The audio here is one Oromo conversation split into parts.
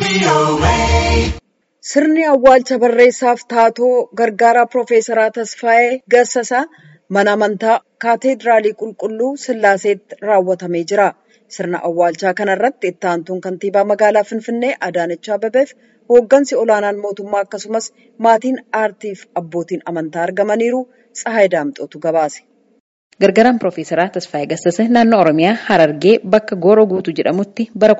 Sirni awwaalcha barreessaaf taatoo gargaaraa Piroofeesaraa Tasfaayee Gassasaa mana amantaa Kaateedraalii Qulqulluu Sillaaseetti raawwatamee jira. Sirna awwaalchaa kana irratti itti aantuun kantiibaa magaalaa Finfinnee Adaanech Abeebeef hooggansi olaanaan mootummaa akkasumas maatiin aartiif abbootiin amantaa argamaniiru. Tsahaay Daamxootu gabaase. Gargaaraan Piroofeesaraa Tasfaayee Gassasee naannoo Oromiyaa Harargee bakka Gooroo Guutuu jedhamutti bara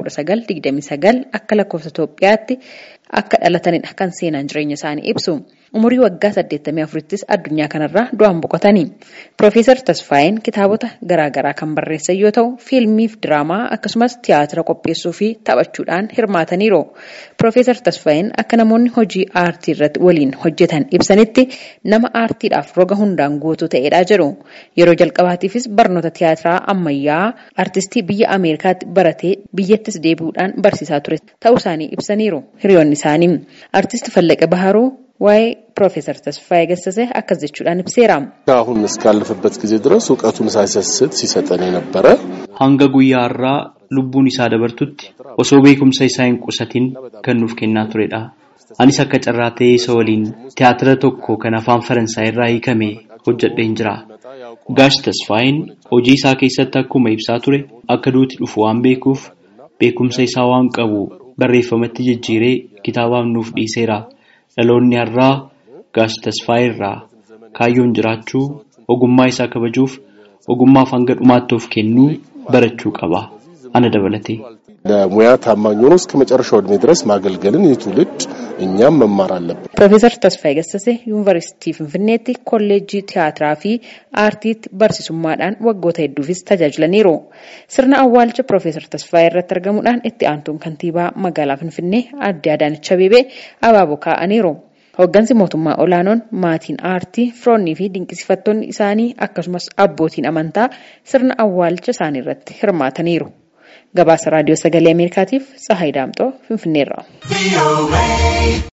1929 akka lakkoofsa Itoophiyaatti akka dhalatanidha kan seenaan jireenya isaanii ibsu. Umurii waggaa 84ttis addunyaa kanarraa du'aan boqotanii. Piroofeesar Tasfaayeen kitaabota garaagaraa kan barreessan yoo ta'u, fiilmiif diraamaa akkasumas tiyaatira qopheessuu fi taphachuudhaan hirmaataniiru. Piroofeesar Tasfaayeen akka namoonni hojii aartii irratti waliin hojjetan ibsanitti nama aartiidhaaf roga hundaan guutuu ta'edha jedhu. Yeroo jalqabaatiifis barnoota tiyaatiraa ammayyaa aartistii biyya Ameerikaatti baratee biyyattis deebi'uudhaan barsiisaa ture ta'uu isaanii ibsaniiru hiriyoonni isaanii. Aartisti Fallaqee Baharuu waa'ee ፕሮፌሰር ተስፋዬ ገሰሰ አከዝ jechuudhaan ibseera. አሁን እስካለፈበት ጊዜ ድረስ እውቀቱን ሳይሰስት ሲሰጠን የነበረ hanga guyyaa har'aa lubbuun isaa dabartutti osoo beekumsa isaa hin qusatin kan nuuf kennaa turedha. Anis akka carraa ta'ee isa waliin tiyaatira tokko kan afaan Faransaay irraa hiikame hojjedheen jira. Gaash Tasfaayeen hojii isaa keessatti akkuma ibsaa ture akka duuti dhufu waan beekuuf beekumsa isaa waan qabu barreeffamatti jijjiiree kitaabaaf nuuf dhiiseera. Dhaloonni har'aa Gaash Tasfaayee irraa kaayyoon jiraachuu ogummaa isaa kabajuuf ogummaaf hanga dhumaatti of kennuu barachuu qaba. Ana dabalatee. ለሙያ ታማኝ ሆኖ እስከ መጨረሻው እድሜ ድረስ ማገልገልን ይህ ትውልድ እኛም መማር አለብን። Piroofeesar Tasfaayee Gassasee Yuunivarsiitii Finfinneetti kolleejjii tiyaatiraa fi aartiitti barsiisummaadhaan waggoota hedduufis tajaajilaniiru. Sirna awwaalcha Piroofeesar Tasfaayee irratti argamuudhaan itti aantuun kantiibaa magaalaa Finfinnee Aadde Adaanech Abeebee abaaboo kaa'aniiru. Hooggansi mootummaa olaanoon maatiin aartii, firoonnii fi dinqisiifattoonni isaanii akkasumas abbootiin amantaa sirna awwaalcha isaanii irratti hirmaataniiru. Gabaasa raadiyoo sagalee Ameerikaatiif Tsahaay Daamxoo Finfinneerraa.